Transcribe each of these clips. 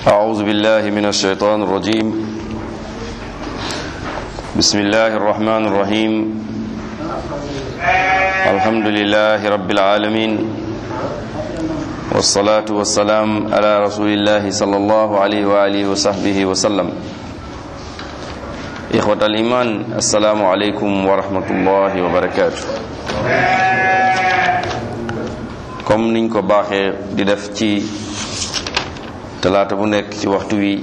أعوذ بالله من الشيطان الرجيم بسم الله الرحمن الرحيم الحمد لله رب العالمين والصلاة والسلام على رسول الله صلى الله عليه وآله وصحبه وسلم إخوة الإيمان السلام عليكم ورحمة الله وبركاته comme niñ ko baaxee di def ci talaata bu nekk ci waxtu wi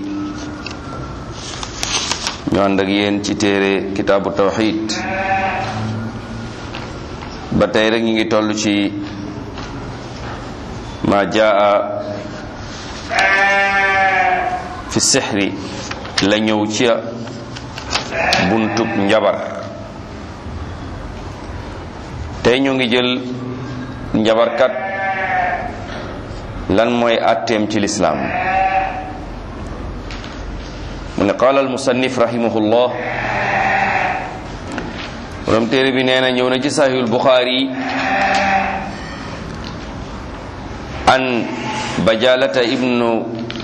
ñu ànd ak yéen ci téere kitaabu tawxid ba tey rek ñu ngi toll ci ma jaa fi sixri la ñëw ci buntub njabar tey ñu ngi jël njabarkat lan mooy atteem ci lislaam mu ne qaala almusannif rahimahullah borom téere bi nee na ñëw na ci sahihul buxaari an bajalata ibnu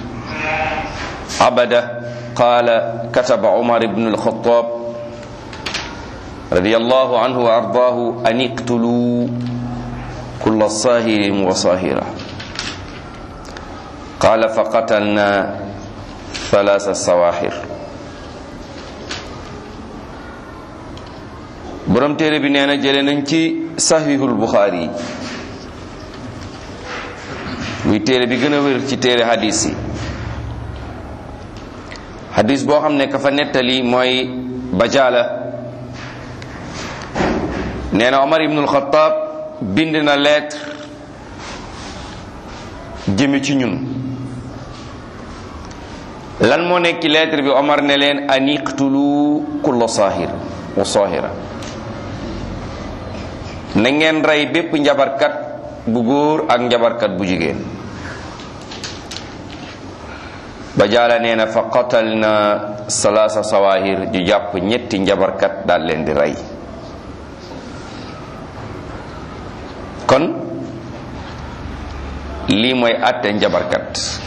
abada qaala kataba umar ibnu alxataab radiyallahu anhu wa ardaahu an iqtuluu kulla saahirin wa saahira qaala fa qatalna thalaasa sawaaxir borom téere bi nee na jële nañ ci saxiixul buxaari yi muy téere bi gën a wér ci téere hadis yi hadis boo xam ne ka fa nettali mooy bajaala nee na Omar ibnul Xataab bind na lettre jëme ci ñun lan moo nekk ci lettre bi Omar ne leen an iqtulu kulla saahir wa saahira na ngeen rey bépp njabarkat bu góor ak njabarkat bu jigéen ba jaala nee na fa qatal na salaasa sawaahir ju jàpp ñetti njabarkat daal leen di rey kon lii mooy àtte njabarkat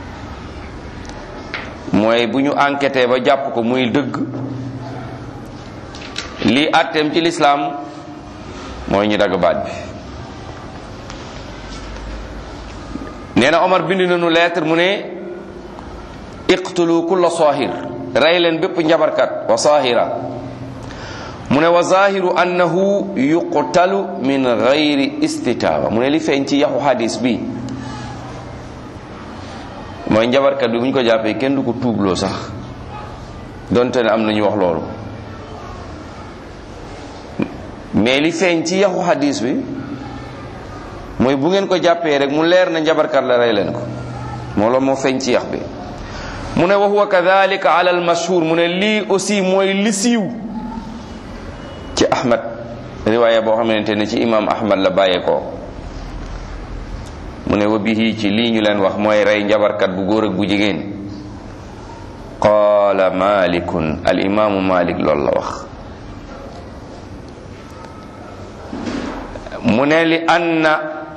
mooy bu ñu enquêté ba jàpp ko muy dëgg lii àtteem ci lislaam mooy ñu dagg baat bi nee na Omar bind nañu lettre mu ne iqtulu kulla saahir rey leen bépp njabarkat wa saahira mu ne wa zahiru annahu yuqtalu min gayri istitaaba mu ne li feeñ ci yaxu hadis bi mooy njabarkat bi bu ñu ko jàppee kenn du ko tuubloo sax donte ne am na ñu wax loolu mais li feeñ ci yaxu hadis bi mooy bu ngeen ko jàppee rek mu leer na njabarkat la rey leen ko moo loolu moo feeñ ci yax bi mu ne wa huwa kadalika ala al mashhur mu ne lii aussi mooy li siiw ci ahmad riwaaya boo xamante ne ci imam ahmad la bàyyee ko mu ne wa bihi ci lii ñu leen wax mooy rey njabarkat bu góor ak bu jigéen qaala malikun al imaamu malik loolu la wax mu ne li anna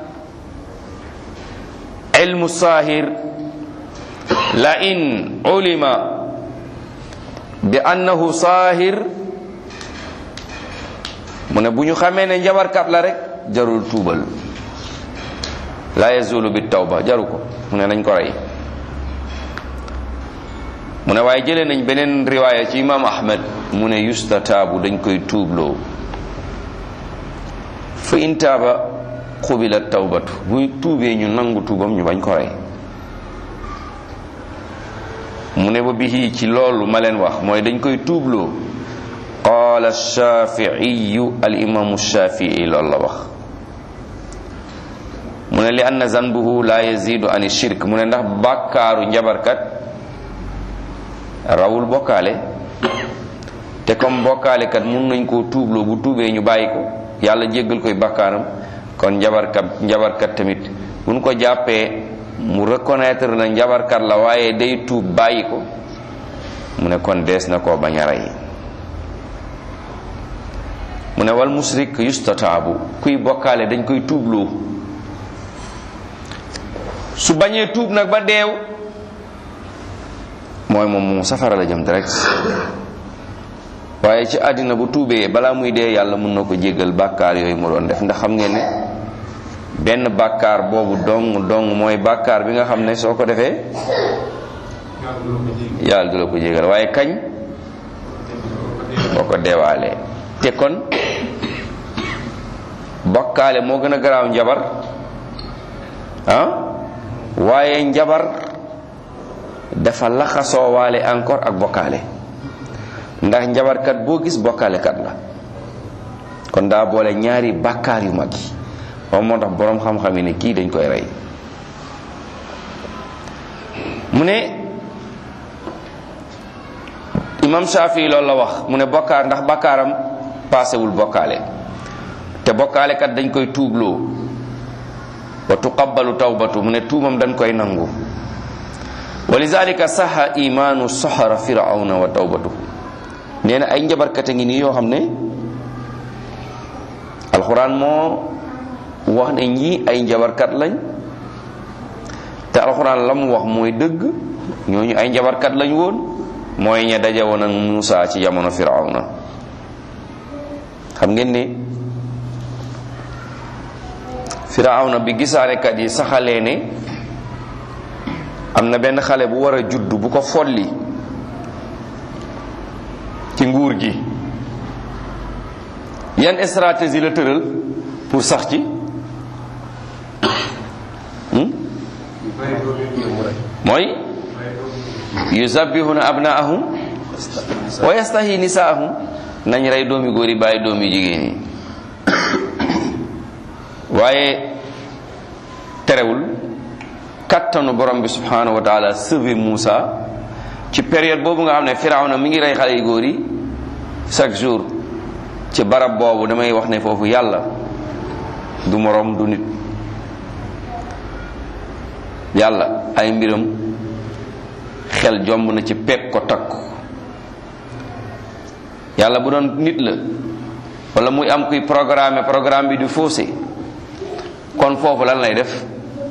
ilmu saahir la in ulima bi annahu saahir mu ne bu ñu xamee ne njabarkat la rek jarul tuubal la yazulu bi tawba jaru ko mu ne nañ ko rey mu ne waaye jëlee nañ beneen riwaaya ci imam ahmad mu ne yustataabu dañ koy tuubloo fa in taaba xubila tawbatu bu tuubee ñu nangu tuubam ñu bañ ko rey mu ne ba bihi ci loolu ma leen wax mooy dañ koy tuubloo qaala shafiiyu al imaamu shafii loolu la wax mu ne li anna zanbuhu la yazidu an shirk mu ne ndax bàkkaaru njabarkat rawul bokkaale te comme bokkaalekat mun nañ koo tuubloo bu tuubee ñu bàyyi ko yàlla jéggal koy bàkkaaram kon njabarkat njabarkat tamit buñ ko jàppee mu reconnaître na njabarkat la waaye day tuub bàyyi ko mu ne kon dees na koo bañ a rey mu ne wal musrik yustataabu kuy bokkaale dañ koy tuubloo su bañee tuub nag ba deew mooy moom moom safara la jëm direct waaye ci àddina bu tuubee balaa muy dee yàlla mën na ko jéggal bàkkaar yooyu mu doon def ndax xam ngeen ne benn bàkkaar boobu dong dong mooy bàkkaar bi nga xam ne soo ko defee yàlla du la ko jéggal waaye kañ boo ko deewaalee te kon bokkaale moo gën a garaaw njabar ah waaye njabar dafa laxasoo waale encore ak bokkaale ndax njabarkat boo gis bokkaalekat la kon daa boole ñaari bàkkaar yu mag yi moom moo tax boroom xam-xam yi ne kii dañ koy rey mu ne imam Shafi loolu la wax mu ne bokkaar ndax bàkkaaram paasewul bokkaale te bokkaalekat dañ koy tuubloo wa tuqabbalu tawbatu mu ne tuubam dañ koy nangu wa lizalika saxa imaanu soxara firawna wa tawbatuhu nee na ay njabarkat a ngi nii yoo xam ne alxuraan moo wax ne ñii ay njabarkat lañ te alxuraan la mu wax mooy dëgg ñooñu ay njabarkat lañ woon mooy ña daje woon ak Muusa ci jamono firawna xam ngeen ne firawna bi gisaanekat yi saxalee ne am na benn xale bu war a judd bu ko folli ci nguur gi yan stratégie la tëral pour sax ci mooy yuzabbihuna abnaahum wa yastahi nisaahum nañ rey doomi góor yi bàyyi doomi jigéen yi waaye terewul kattanu borom bi subhanahu wa taala sauver Moussa ci période boobu nga xam ne Firawna mi ngi rey xale yu góor yi chaque jour ci barab boobu damay wax ne foofu yàlla du morom du nit yàlla ay mbiram xel jomb na ci peeg ko takku yàlla bu doon nit la wala muy am kuy programme programme bi du faussé kon foofu lan lay def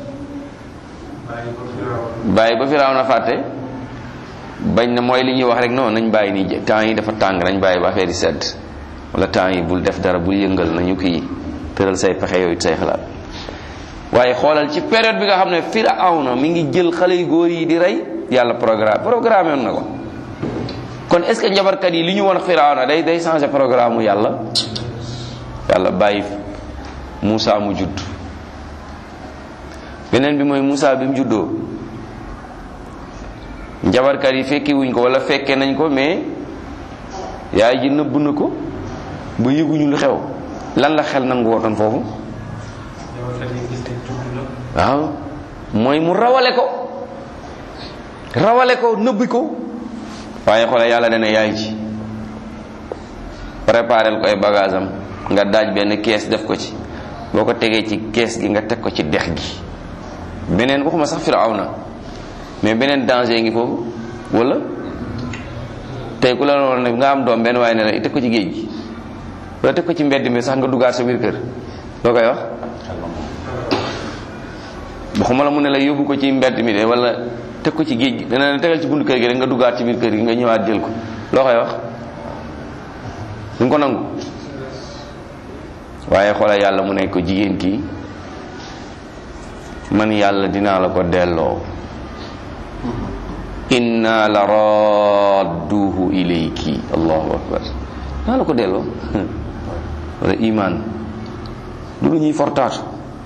bàyyi ba firaaw na fàtte bañ na mooy li ñuy wax rek non nañ bàyyi nii temps yi dafa tàng nañ bàyyi ba affaire yi sedd wala temps yi bul def dara bul yëngal nañu kii tëral say pexe yooyu say xalaat waaye xoolal ci période bi nga xam ne firawna mi ngi jël xale yu góor yi di rey yàlla programme programme woon na ko kon est ce que njabarkat yi li ñu woon firawna day day changé programme mu yàlla yàlla bàyyi Moussa mu judd beneen bi mooy Moussa bi mu juddoo njabarkat yi fekki wuñ ko wala fekke nañ ko mais yaay ji nëbb na ko ba yëguñu lu xew lan la xel nangu wootoon foofu waaw mooy mu rawale ko rawale ko nëbbi ko waaye xoolal yàlla dana yaay ji préparel ko ay bagage am nga daaj benn kees def ko ci boo ko tegee ci kees gi nga teg ko ci dex gi beneen waxuma sax firawna mais beneen danger ngi foofu wala tey ku la woon ne nga am doom benn waaye ne la teg ko ci géej gi wala teg ko ci mbedd mi sax nga duggaat sa biir kër loo koy wax waxuma la mu ne la yóbbu ko ci mbedd mi de wala teg ko ci géej gi dana ne tegal ci buntu kër gi rek nga duggaat ci biir kër gi nga ñëwaat jël ko loo koy wax du ko nangu waaye xoolal yàlla mu ne ko jigéen kii man yàlla dinaa la ko delloo inna la radduhu ilayki allahu akbar naa la ko delloo wala iman du lu ñuy fortaatu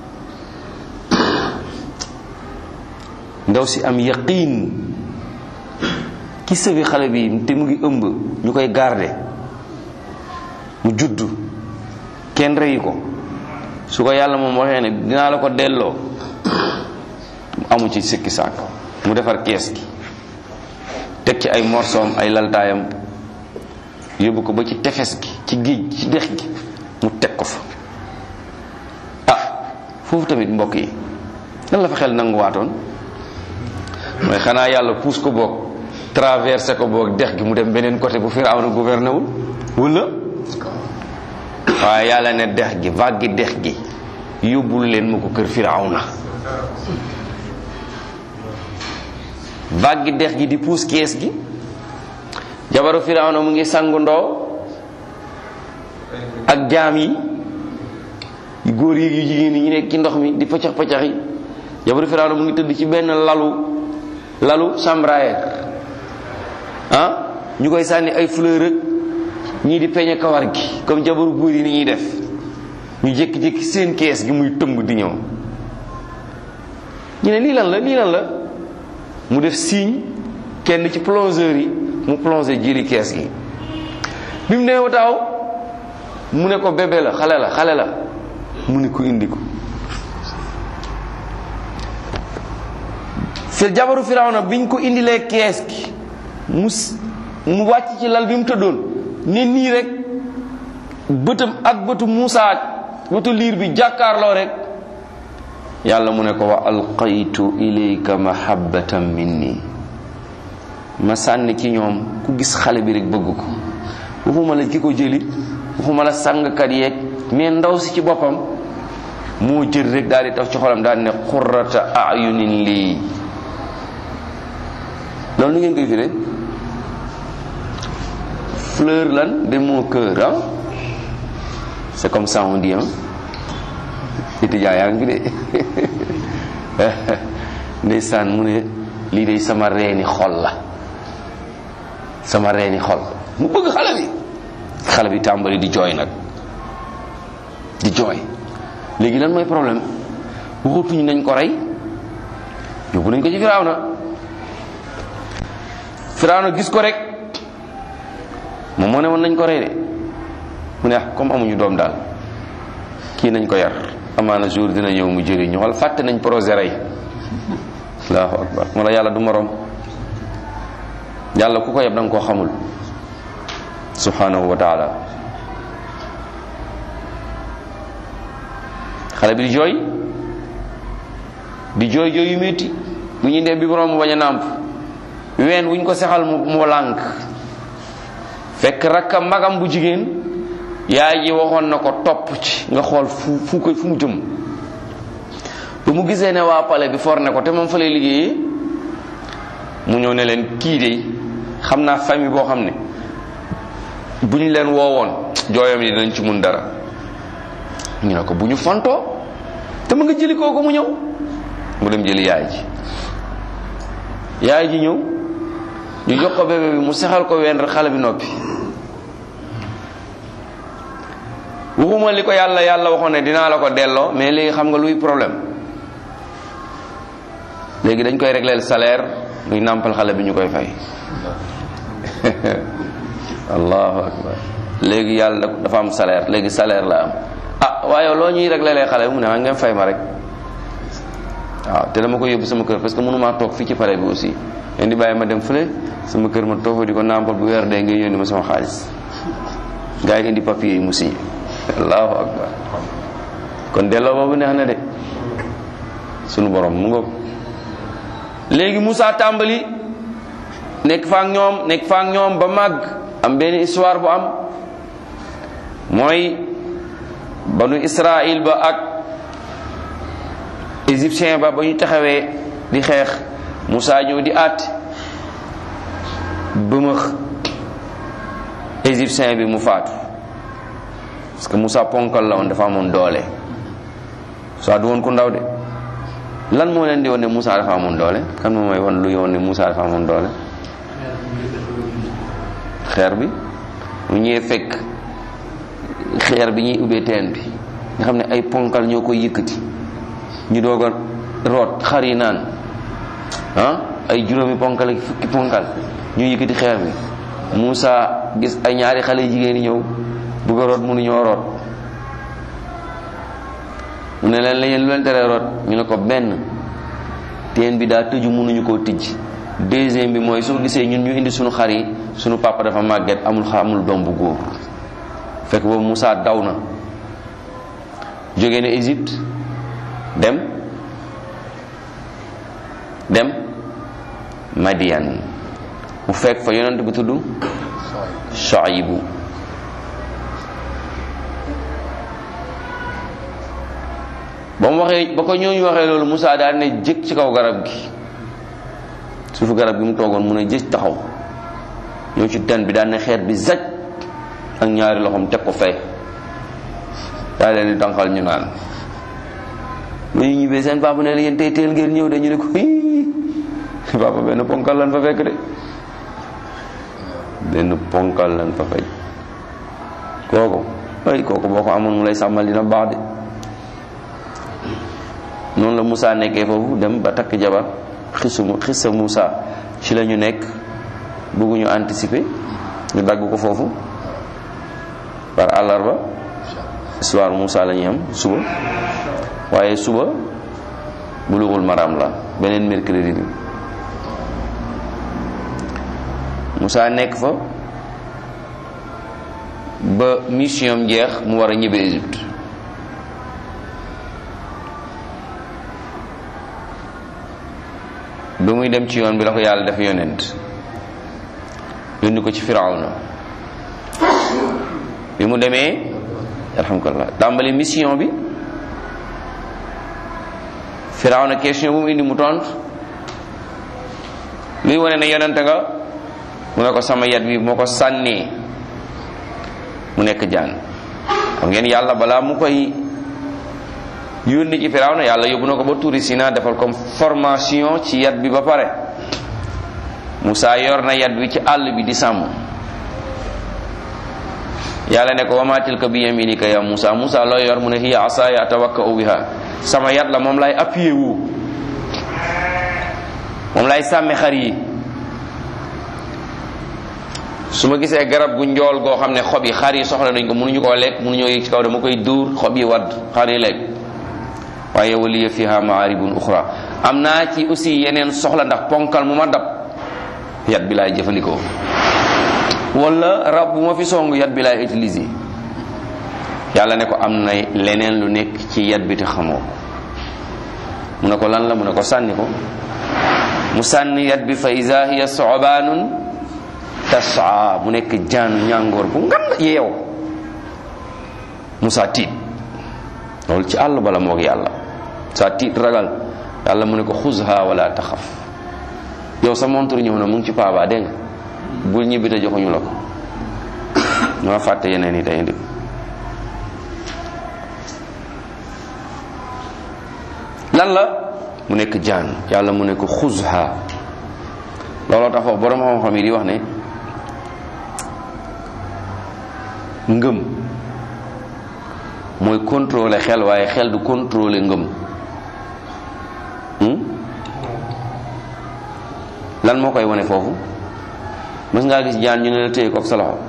ndaw si am yaqin ki sëbi xale bi te mu ngi ëmb ñu koy garde mu judd kenn reyu ko su ko yàlla moom waxee ne dinaa la ko delloo amu ci sikki sàkk mu defar kees gi teg ci ay morsoom ay laltaayam yóbbu ko ba ci tefes gi ci géej ci dex gi mu teg ko fa ah foofu tamit mbokk yi lan la fa xel nanguwaatoon mooy xanaa yàlla puus ko boog traversé ko boog dex gi mu dem beneen côté bu Firawna gouverné wul wala waaye yàlla ne dex gi vague gi dex gi yóbbul leen ma ko kër Firawna vague gi dex gi di puus kees gi jabaru firawna mu ngi sangu ndoo ak jaam yi yu góor yi yu jigéen yi ñu nekk ci ndox mi di paccax paccax yi jabaru firawna mu ngi tëdd ci benn lalu lalu chambraer ah ñu koy sànni ay fleur ak ñii di peñe kawar gi comme jabaru góor yi ni ñuy def ñu jékki-jékki seen kees gi muy tëmb di ñëw ñu ne lii lan la lii lan la mu def signe kenn ci plongeur yi mu plongé jëli kees gi bi mu nee taaw mu ne ko bébé la xale la xale la mu ne ko indi ko fi jabaru firawna biñ ko indilee kees gi mu mu wàcc ci lal bi mu tëddoon ne nii rek bëtam ak bëtu Muusa ak bëtu liir bi jàkkaarloo rek yàlla mu ne ko wa alqaytu ilayka mahabbatan minni ma sànni ci ñoom ku gis xale bi rek bëgg ko waxuma la ki ko jëli waxuma la sàngkat yeeg mais ndaw si ci boppam moo jël rek daal di taf ci xolam daal ne qurrata ayunin lii loolu nu ngeen koy firee fleur lan de mon cœur ah c'est comme ça on dit ah étudiant yaa ngi fi de ndeysaan mu ne lii day sama reeni xol la sama reeni xol mu bëgg xale bi xale bi tàmbali di jooy nag di jooy léegi lan mooy problème waxatuñu nañ ko rey yóbbu nañ ko ci Firawna Firawna gis ko rek moom moo ne woon nañ ko rey de mu ne ah comme amuñu doom daal kii nañ ko yar amaana jour dina ñëw mu jëriñu wala fàtte nañ projet rey allahu akbar moo la yàlla du morom yàlla ku ko yeb da nga koo xamul subhanahu wa taala xale bi di jooy di jooy jooy yu métti bu ñu ndee bi borom mu bañ a nàmp ween wuñ ko sexal mu mu lànk fekk rakka magam bu jigéen yaay ji waxoon na ko topp ci nga xool fu fu ko fu mu jëm ba mu gisee ne waa pale bi for ne ko te moom fa lay liggéeyee mu ñëw ne leen kii de xam naa famille boo xam ne bu ñu leen woowoon jooyam yi dinañ ci mun dara ñu ne ko bu ñu fontoo te mu nga jëli kooku mu ñëw mu dem jëli yaay ji yaay ji ñëw ñu jox ko bébé bi mu sexal ko ween rek xale bi noppi waxuma li ko yàlla yàlla waxoon ne dinaa la ko delloo mais léegi xam nga luy problème léegi dañ koy régleel salaire luy nàmpal xale bi ñu koy fay allahu akbar léegi yàlla dafa am salaire léegi salaire la am ah waaye loo ñuy réglelee xale bi mu ne maa ngeen fay ma rek waaw te dama ko yóbbu sama kër parce que mënumaa toog fii ci pare bi aussi leen di bàyyi ma dem fële sama kër ma toog fa di ko nàmpal bu weer dee ngay yónni ma sama xaalis gars yi indi papier yi mu signé allahu akbar kon delloo boobu neex na de sunu borom mu ngoog léegi Moussa tàmbali nekk fa ak ñoom nekk fa ak ñoom ba màgg am benn histoire bu am mooy banu Israël ba ak égyptien ba ba ñu taxawee di xeex Moussa ñëw di àtt bëmëx égyptien bi mu faatu parce que Moussa ponkal la woon dafa amoon doole soit du woon ku ndaw de lan moo leen di woon ne Moussa dafa amoon doole kan moo may won lu yoon ne Moussa dafa amoon doole xeer bi mu ñëwee fekk xeer bi ñuy ubbee teen bi nga xam ne ay ponkal ñoo koy yëkkati ñu doog a root xar yi naan ah ay juróomi ponkal ak fukki ponkal ñu yëkkati xeer bi Moussa gis ay ñaari xale jigéen yi ñëw bëgg a root mënuñoo root mu ne leen la yéen lu leen teree root ñu ne ko benn teen bi daa tëju mënuñu koo tijj deuxième bi mooy soo gisee ñun ñu indi suñu xar yi suñu papa dafa màgget amul xa amul doom bu góor fekk boobu Moussa daw na jóge na Égypte dem dem Madian mu fekk fa yonent bu tudd Shuaybu ba mu waxee ba ko ñooñu waxee loolu Moussa daal ne jëkk ci kaw garab gi suufu garab gi mu toogoon mun a jëj taxaw ñëw ci ten bi daan ne xeer bi zaj ak ñaari loxoom teg ko fay daa leen di tànqal ñu naan bu ñu ñibbee seen papa ne la yéen tey teel ngeen ñëw de ñu ne ko hii papa benn ponkal lan fa fekk de benn ponkal lan fa fekk kooku ay kooku boo ko amoon mu lay sàmmal dina baax de noonu la Moussa nekkee foofu dem ba takk jabar xisu xisa Moussa ci la ñu nekk bëgguñu anticiper ñu dagg ko foofu par àllarba histoire Moussa la ñuy am suba waaye suba bulughul maram la beneen mercredi bi Moussa nekk fa ba mission jeex mu war a ñibbe Égypte ba muy dem ci yoon bi la ko yàlla def yonent yónni ko ci firawna bi mu demee alhamdulilah tàmbali mission bi firawna question bu mu indi mu tontu luy wane ne yonent nga mu ne ko sama yat bi moo ko sànnee mu nekk jaan xam ngeen yàlla balaa mu koy yónni ci firawna yàlla yóbbu na ko ba tuuri Sina defal comme formation ci yat bi ba pare Moussa yor na yat bi ci àll bi di sàmm yàlla ne ko wama tilka bi yaminika ya Moussa Moussa loo yor mu ne hiya asaya atawakkau biha sama yat la moom lay appuyé wu moom lay sàmme xar yi su ma gisee garab gu njool goo xam ne xob yi xar yi soxla nañ ko mënuñu koo lekk mënuñoo yëg ci kaw dama koy dóor xob yi wadd xar yi lekk waaye waliya fiha maaribun uxra am naa ci aussi yeneen soxla ndax ponkal mu ma dab yat bi laay jëfandikoo wala rab bu ma fi song yat bi laay utiliser yàlla ne ko am na leneen lu nekk ci yat bi te xamoo mu ne ko lan la mu ne ko sànni ko mu sànni yat bi fa iza hiya sobaanun tasaa mu nekk jaanu ñàngoor bu ngand yeew Musaa tiit loolu ci àll bala moog yàlla saa tiit ragal yàlla mu ne ko xuzha wala taxaf yow sa montre ñëw na mu ngi ci paaba dégg nga bul ñibbi te joxuñu la ko ñoo fàtte yeneen yi tey indi lan la mu nekk jaan yàlla mu ne ko xuzha looloo tax foofu borom xam-xam yi di wax ne ngëm mooy contrôler xel waaye xel du contrôler ngëm lan moo koy wane foofu mës ngaa gis jaan ñu ne la téye ko ak sa loxo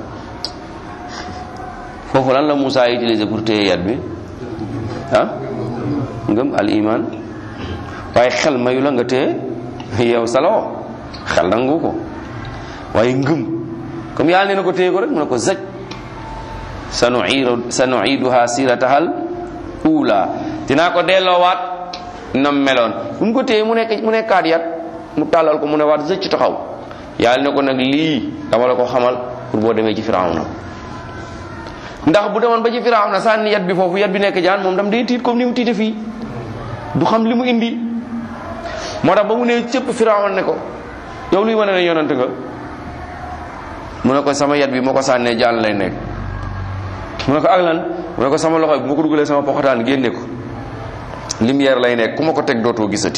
foofu lan la Moussa utilisé pour téye yat bi ah ngëm al iman waaye xel mayu la nga téye yow sa loxo xel nangu ko waaye ngëm comme yàlla nee na ko téye ko rek mu ne ko zaj sanuidu sanuiduha siratahal ula dinaa ko delloowaat nam meloon bu mu ko téye mu nekk mu nekkaat yat mu tàllal ko mu ne waat zëcc taxaw yàlla ne ko nag lii dama la ko xamal pour boo demee ci firawna ndax bu demoon ba ci firawna sànni yat bi foofu yat bi nekk jaan moom dam day tiit comme ni mu tiite fii du xam li mu indi moo tax ba mu nee cëpp firawna ne ko yow luy wane ne yonant nga mu ne ko sama yat bi moo ko sànnee jaan lay nekk mu ne ko ak lan mu ne ko sama loxo bi bu ma ko dugalee sama poxataan génne ko lumière lay nekk ku ma ko teg dootoo gisati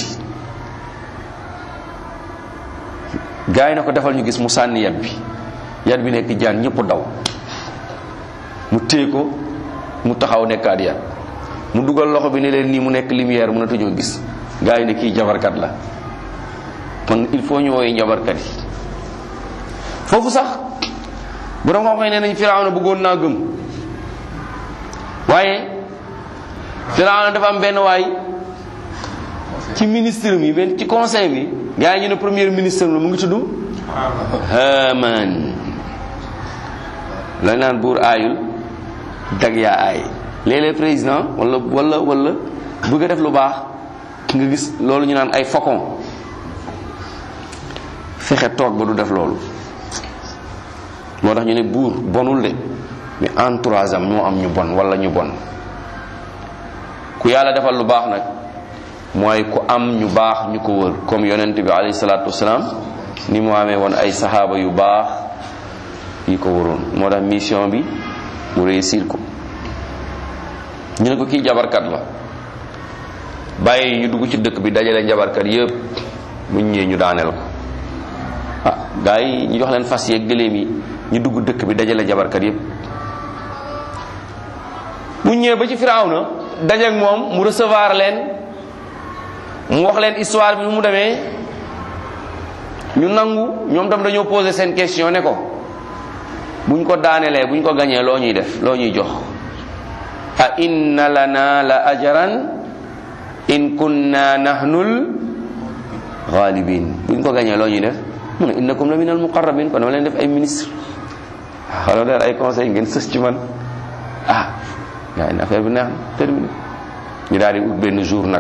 gaa yi na ko defal ñu gis mu sànni yat bi yat bi nekk jaan ñëpp daw mu téye ko mu taxaw nekkaat yat mu dugal loxo bi ne leen nii mu nekk lumière mun a tuñoo gis gaa yi ne kii jabarkat la kon il faut ñu wooyu njabarkat yi foofu sax bu doon xam ne nañ Firawna bëggoon naa gëm waaye Firawna dafa am benn waay ci ministre mi benn ci conseil bi gaa yi ñu ne premier ministre la mu ngi tudd Haman lañ naan buur aayul dag yaa aay léeg-léeg président wala wala wala bëgg a def lu baax nga gis loolu ñu naan ay faucon fexe toog ba du def loolu moo tax ñu ne buur bonul de mais entourage am ñoo am ñu bon wala ñu bon ku yàlla defal lu baax nag mooy ku am ñu baax ñu ko wër comme yonent bi alayhi salaatu wasalaam ni mu amee woon ay saxaaba yu baax yi ko wëroon moo tax mission bi mu réussir ko ñu ne ko kii jabarkat la bàyyi ñu dugg ci dëkk bi dajale njabarkat yépp bu ñëwee ñu daaneel ko ah gars yi ñu jox leen fas yeeg gëléem yi ñu dugg dëkk bi dajale jabarkat yépp bu ñëwee ba ci Firawna dajeek moom mu recevoir leen mu wax leen histoire bi mu demee ñu nangu ñoom tam dañoo poser seen question ne ko buñ ko daanelee buñ ko gañee loo ñuy def loo ñuy jox a inna lana la ajran in kunna nahnul ghalibin buñ ko gañee loo ñuy def mu ne innakum la min al muqarrabin kon dama leen def ay ministre xalo der ay conseil ngeen sës ci man ah yaa ngi affaire bi neex na terminé ñu daal di ut benn jour nag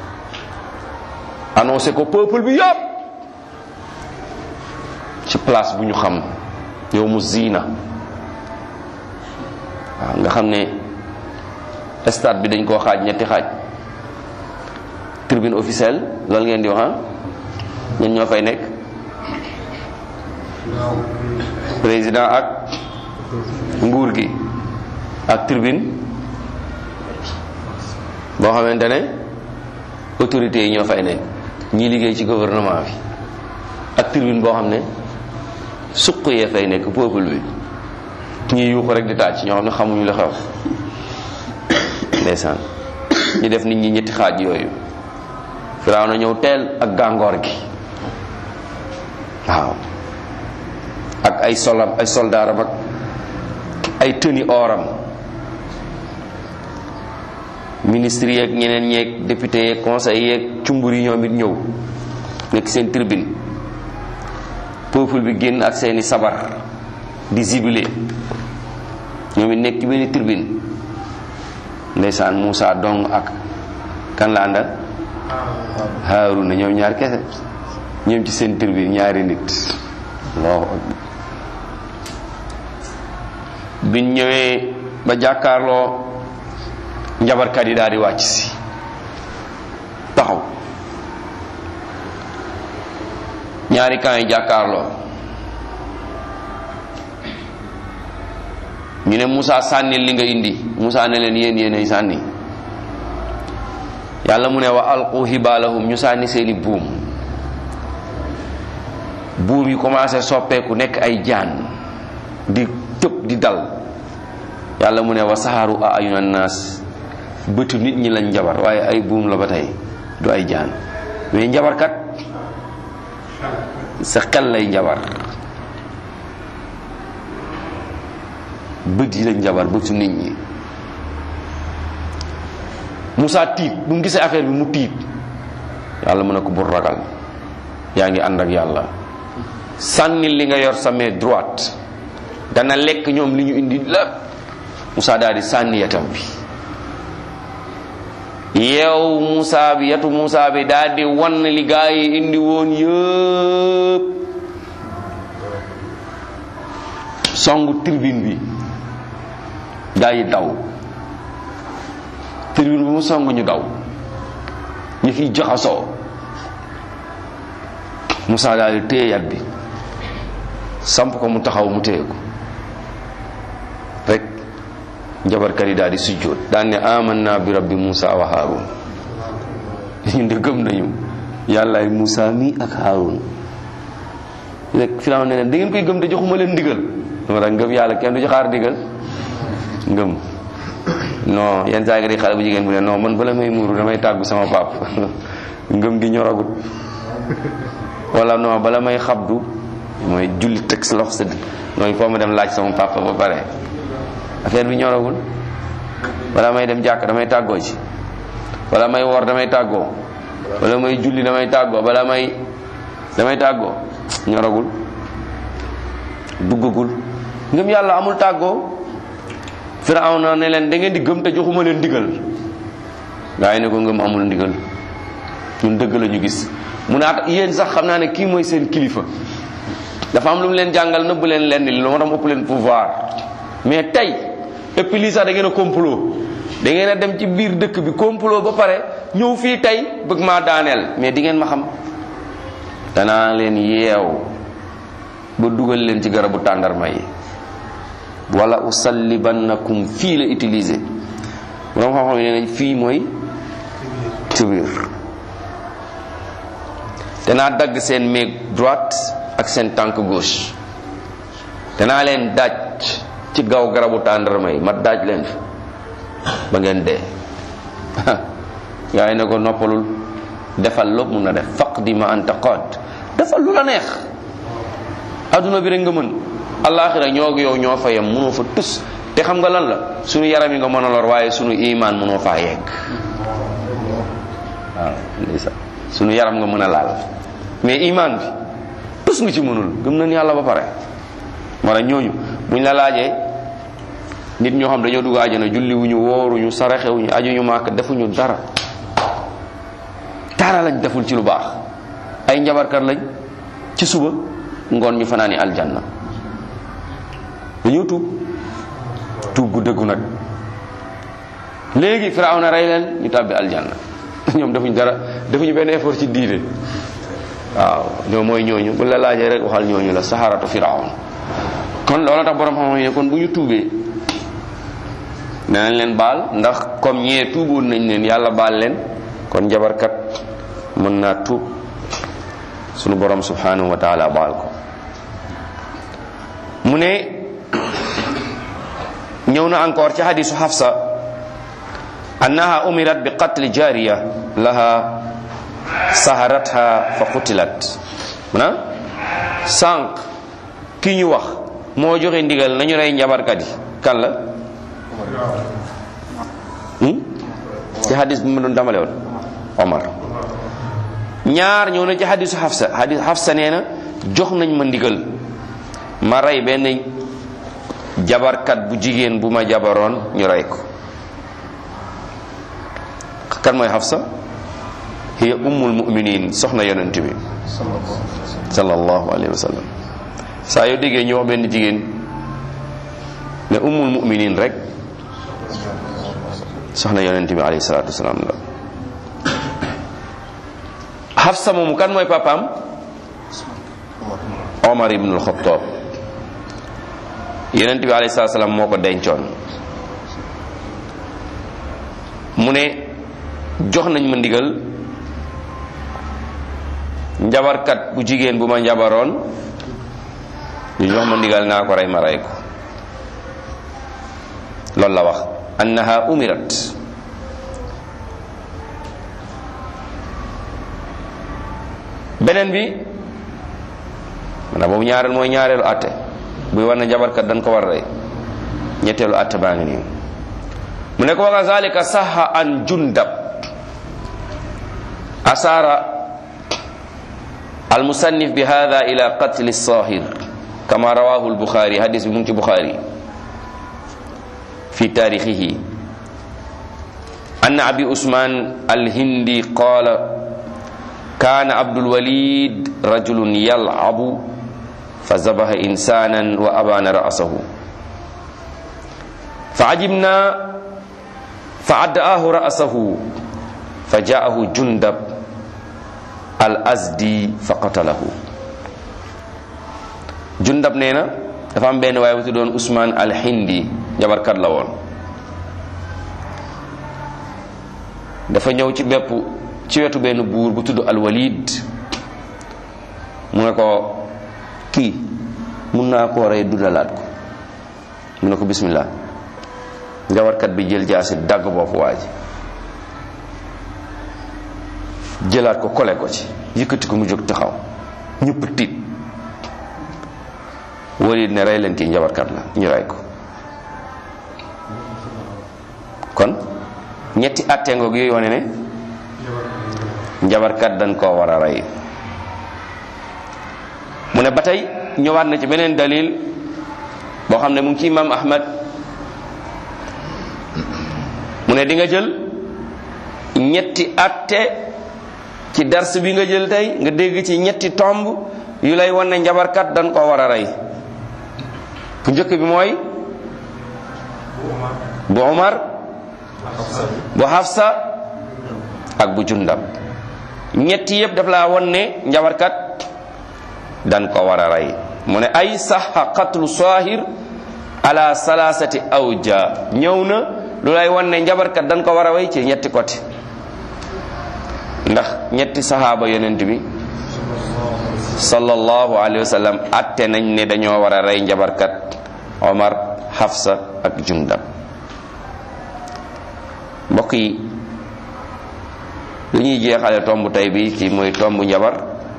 annoncé ko peuple bi yëpp ci place bu ñu xam yow mu ziina waaw nga xam ne stade bi dañ koo xaaj ñetti xaaj tribune officielle loolu ngeen di wax ah ñen ñoo fay nekk président ak nguur gi ak tribune boo xamante ne autorités yi ñoo fay nekk ñii liggéey ci gouvernement bi ak tribune boo xam ne suq yee fay nekk peuple bi ñii yuuxu rek di tàcc ñoo xam ne xamuñu la xew ndeysaan ñu def nit ñi ñetti xaaj yooyu firaaw na ñëw teel ak gàngoor gi waaw ak ay solam ay soldaaram ak ay tëni oram ministre yeeg ñeneen ñeeg député yeeg conseil yeeg cumbur yi ñoom it ñëw nekk seen tribune peuple bi génn ak seeni sabar di zibilé ñoom it nekk ci benn tribune ndeysaan Moussa dong ak kan la àndal Haaruna ñoom ñaar kese ñoom ci seen tribune ñaari nit allahu akbar biñ ñëwee ba jàkkaarloo njabarkat yi daal di wàcc si taxaw ñaari camp yi jàkkaarloo ñu ne Moussa sànnil li nga indi Moussa ne leen yéen yéenay sànni yàlla mu ne wa alqu hibalahum ñu sànni seeni buum buum yi commencé soppeeku nekk ay jaan di tëb di dal yàlla mu ne wa saxaaru a ayuna naas bëtu nit ñi lañ njabar waaye ay buum la ba tey du ay jaan mais njabarkat sa xel lay njabar bët yi lañ njabar bëtu nit ñi Moussa tiit bu mu gisee affaire bi mu tiit yàlla mu ne ko bul ragal yaa ngi ànd ak yàlla sànni li nga yor sa main droite dana lekk ñoom li ñu indi lépp Moussa daal di sànni yatam bi yeew Moussa bi yatu Moussa bi daal di wan li gaa yi indi woon yëpp songu tribune bi gaa yi daw tribune bi mu song ñu daw ñu fi jaxasoo Moussa daal di téye yat bi samp ko mu taxaw mu téye ko rek njabarkat yi daal di sujjóot daan ne amanna bi rabbi Moussa wa Haarun ñun de gëm nañu yàllaay Moussa mi ak Haarun rek Firaaw ne leen da ngeen koy gëm te joxuma leen ndigal dama tax ngëm yàlla kenn du ci xaar ndigal ngëm non yenn saa nga di xale bu jigéen bu ne non man bala may muuru damay tàggu sama pap ngëm gi ñoragut wala non bala may xabdu mooy julli teg sa loxo sa mooy foo ma dem laaj sama papa ba pare affaire bi ñoragul wala may dem jàkk damay tàggoo ci wala may wor damay tàggoo wala may julli damay tàggoo wala may damay tàggoo ñoragul duggagul ngëm yàlla amul tàggoo Firawna ne leen da ngeen di gëm te joxuma leen ndigal gaa yi ne ko ngëm amul ndigal ñun dëgg la ñu gis mu naat yéen sax xam naa ne kii mooy seen kilifa dafa am lu mu leen jàngal nëbb leen lenn li lu ma tax ëpp leen pouvoir mais tey et puis lii sax da ngeen a complot da ngeen a dem ci biir dëkk bi complot ba pare ñëw fii tey bëgg maa daaneel mais di ngeen ma xam danaa leen yeew ba dugal leen ci garabu tàndarma yi wala usallibannakum fii la utilisé borom xam-xam yi nee nañ fii mooy ci biir danaa dagg seen méeg droite ak seen tànk gauche danaa leen daaj ci gaw garabu tàndarma yi ma daaj leen fi ba ngeen dee yaay ne ko noppalul defal lépp mun na def faqdi ma anta qaad defal lu la neex adduna bi rek nga mën alaxira ñoo yow ñoo fa yem mënoo fa tus te xam nga lan la sunu yaram yi nga mën a lor waaye sunu iman mënoo faa yegg waaw ndeysaan sunu yaram nga mën a laal mais iman bi tus nga ci mënul gëm nañ yàlla ba pare moo tax ñooñu buñ la laajee nit ñoo xam dañoo dugg àjjana julli wuñu wooruñu saraxewuñu ajuñu maaka defuñu dara dara lañ deful ci lu baax ay njabarkat lañ ci suba ngoon ñu fanaani aljanna dañoo tuub tuub gu dëggu nag léegi firawna rey leen ñu tàbbi aljanna ñoom defuñ dara defuñu benn effort ci diine waaw ñoo mooy ñooñu bu la laajee rek waxal ñooñu la saharatu firawna kon loolu tax borom xam-xam yi kon bu ñu tuubee danañ leen baal ndax comme ñee tuuboon nañ leen yàlla baal leen kon njabarkat mën naa tuub sunu borom subhanahu wa taala baal ko mu ne ñëw na encore ci hadisu Hafsa annaha umirat bi qatli jariya laha saharatha fa qutilat mana sànq ki ñu wax moo joxe ndigal nañu rey njabarkat yi kan la ci hadis bi ma doon damale woon Omar ñaar ñëw na ci hadisu Hafsa hadis Hafsa nee na jox nañ ma ndigal ma rey benn jabarkat bu jigéen bu ma jabaroon ñu rey ko kan mooy Hafsa hiya ummul mu'minin soxna yonent bi sallallahu alayhi wa sallam saa yoo déggee ñu wax benn jigéen ne ummul mu'minin rek soxna yonent bi alayhi salatu wasalaam la Hafsa moomu kan mooy papaam Omar ibn al-Khattab yonent bi alayhi salatu wasalaam moo ko dencoon mu ne jox nañ ma ndigal njabarkat bu jigéen bu ma njabaroon ñu jox ma ndigal naa ko rey ma rey ko loolu la wax annaha umirat beneen bi maanaam boobu ñaareel mooy ñaareelu àtte buy war na njabarkat dañ ko war a rey ñetteelu àtte baa ngi nii mu ne ko wa kazalika saha an jundab asara المصنف بهذا إلى قتل الصاهر كما رواه البخاري حديث من البخاري في تاريخه أن أبي عثمان الهندي قال كان عبد الوليد رجل يلعب فذبح إنسانا وأبان رأسه فعجبنا فعدآه رأسه فجاءه جندب al asdi fa qatalahu jundab nee na dafa am benn waaye bu tuddoon Ousmane al hindi jabarkat la woon dafa ñëw ci bépp ci wetu benn buur bu tudd al walid mu ne ko kii mun naa koo rey dundalaat ko mu ne ko bismillah jabarkat bi jël jaasi dagg boppu waa ji jëlaat ko kole ko ci yëkkati ko mu jóg taxaw ñëpp tiit walid ne rey leen kii njabarkat la ñu rey ko kon ñetti àtte ngoog yooyu wane ne njabarkat dañ koo war a rey mu ne ba tey ñëwaat na ci beneen dalil boo xam ne mu ngi ci imam ahmad mu ne di nga jël ñetti àtte ci dars bi nga jël tey nga dégg ci ñetti tomb yu lay wan ne njabarkat dañ koo war a rey bu njëkk bi mooy bu Omar bu Hafsa ak bu jundab ñetti yëpp daf laa won ne njabarkat dan ko war a rey mu ne ay saxa qatlu sahir ala salasati awja ñëw na lu lay won ne njabarkat dan ko war a rey ci ñetti côté ndax ñetti sahaaba yonent bi sallallahu alayhi wa sallam atte nañ ne dañoo war a rey njabarkat omar hafsa ak jundab mbokk yi lu ñuy jeexale tomb tey bi ci mooy tomb njabar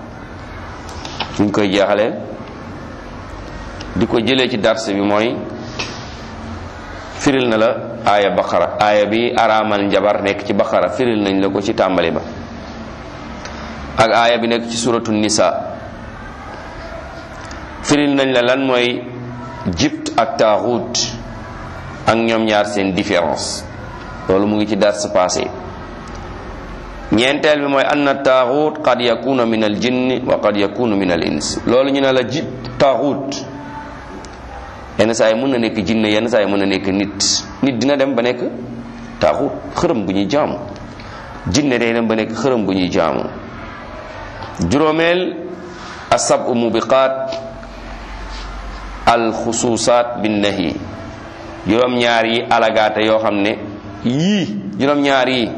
ñu koy jeexale di ko jëlee ci dars bi mooy firil na la aaya baqara aaya bi araamal njabar nekk ci baqara firil nañ la ko ci tàmbali ba ak aaya bi nekk ci suratu nisa firil nañ la lan mooy jibt ak taaxut ak ñoom ñaar seen différence loolu mu ngi ci dars passé ñeenteel bi mooy anna taaxut qad yakunu min al jinni wa qad yakunu min al ins loolu ñu ne la ji taaxut yenn saa yi mën na nekk jinne yenn saa yi mën na nekk nit nit dina dem ba nekk taaxut xërëm gu ñuy jaamu jinne day dem ba nekk xërëm gu ñuy jaamu juróomeel asab mubiqaat al xusuusaat bin nahi juróom ñaar yi alagaate yoo xam ne yii juróom ñaar yi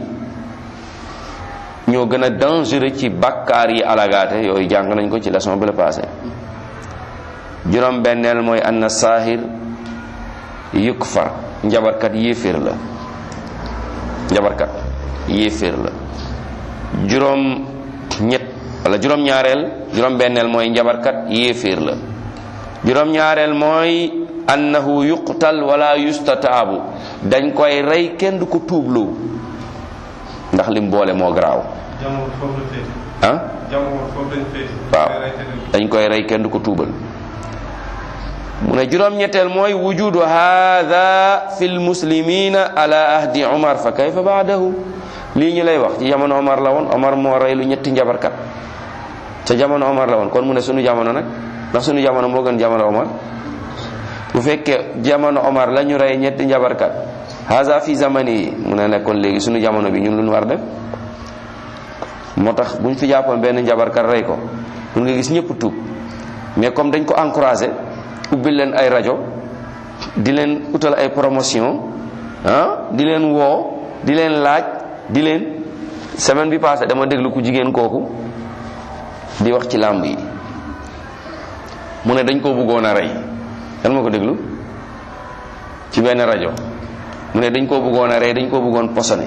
ñoo gën a dangereux ci bakkaar yi alagaate yooyu jàng nañ ko ci leçon bi la passé juróom benneel mooy anna saahir yukfar njabarkat yéeféer la njabarkat yéeféer la juróom ñett wala juróom ñaareel juróom benneel mooy njabarkat yéeféer la juróom ñaareel mooy annahu yuqtal wala yustataabu dañ koy rey kenn du ko tuubloo ndax lim boole moo garaaw ah waaw dañ koy rey kenn du ko tuubal mu ne juróom ñetteel mooy wujudu hadha fi lmuslimina ala ahdi umar fa kayfa baadahu lii ñu lay wax ci jamono omar la woon omar moo rey lu ñetti njabarkat ca jamono omar la woon kon mu ne sunu jamono nag ndax sunu jamono moo gën jamono omar bu fekkee jamono omar la ñu rey ñetti njabarkat haza fi zamani yi mu ne nekkoon léegi sunu jamono bi ñun lu ñu war def moo tax bu ñu fi jàppoon benn njabarkat rey ko mun nga gis ñëpp tuub mais comme dañ ko encouragé ubbil leen ay rajo di leen utal ay promotion ah di leen woo di leen laaj di leen semaine bi passé dama déglu ku jigéen kooku di wax ci làmb yi mu ne dañ koo bëggoon a rey kan ma ko déglu ci benn rajo mu ne dañ koo bëggoon a rey dañ koo bëggoon posone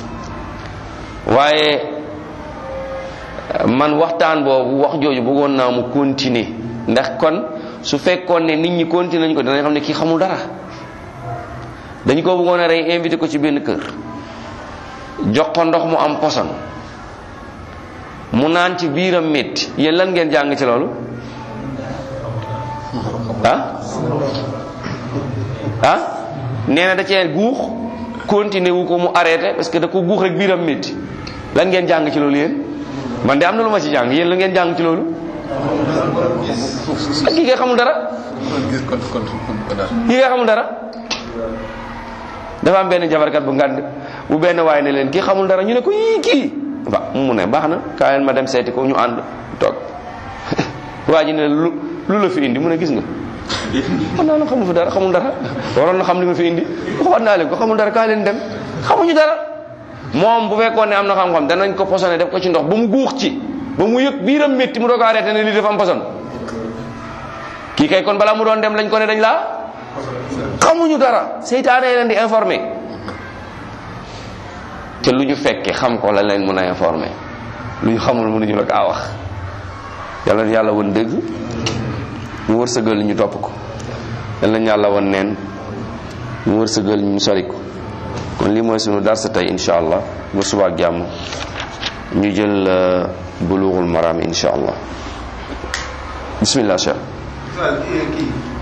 waaye man waxtaan boobu wax jooju bëggoon naa mu continuer ndax kon su fekkoon ne nit ñi continuer nañ ko dinañ xam ne kii xamul dara dañ koo bëggoon a rey invité ko ci benn kër jox ko ndox mu am poson mu naan ci biiram métti yéen lan ngeen jàng ci loolu ah ah nee na da cee guux continuer wu ko mu arrêté parce que da ko guux rek biiram métti lan ngeen jàng ci loolu yéen man de am na lu ma ci jàng yéen la ngeen jàng ci loolu ak kii nga xamul dara kii nga xamul dara dafa am benn jabarkat bu ngand bu benn waay ne leen kii xamul dara ñu ne ko yii kii wa mu ne baax na kaa leen ma dem seeti ko ñu ànd toog waa ji ne lu lu la fi indi mu ne gis nga man naa la xamul fi dara xamul dara waroon na xam li ma fi indi waxoon naa leen ko xamul dara kaa leen dem xamuñu dara moom bu fekkoon ne am na xam-xam danañ ko posone def ko ci ndox ba mu guux ci ba mu yëg biiram métti mu doog a arrêté ne lii dafa am poson kii kay kon balaa mu doon dem lañ ko ne dañ laa xamuñu dara seytaane leen di informé te lu ñu fekke xam ko la leen mën a informé lu ñu xamul mënuñu la kaa wax yàlla na yàlla woon dëgg mu wërsëgal ñu topp ko yàlla na yàlla woon neen mu wërsëgal ñu sori ko kon lii mooy sunu darsa tey insha allah ba suba ak jàmm ñu jël bulughul maram insha allah bismillah cheikh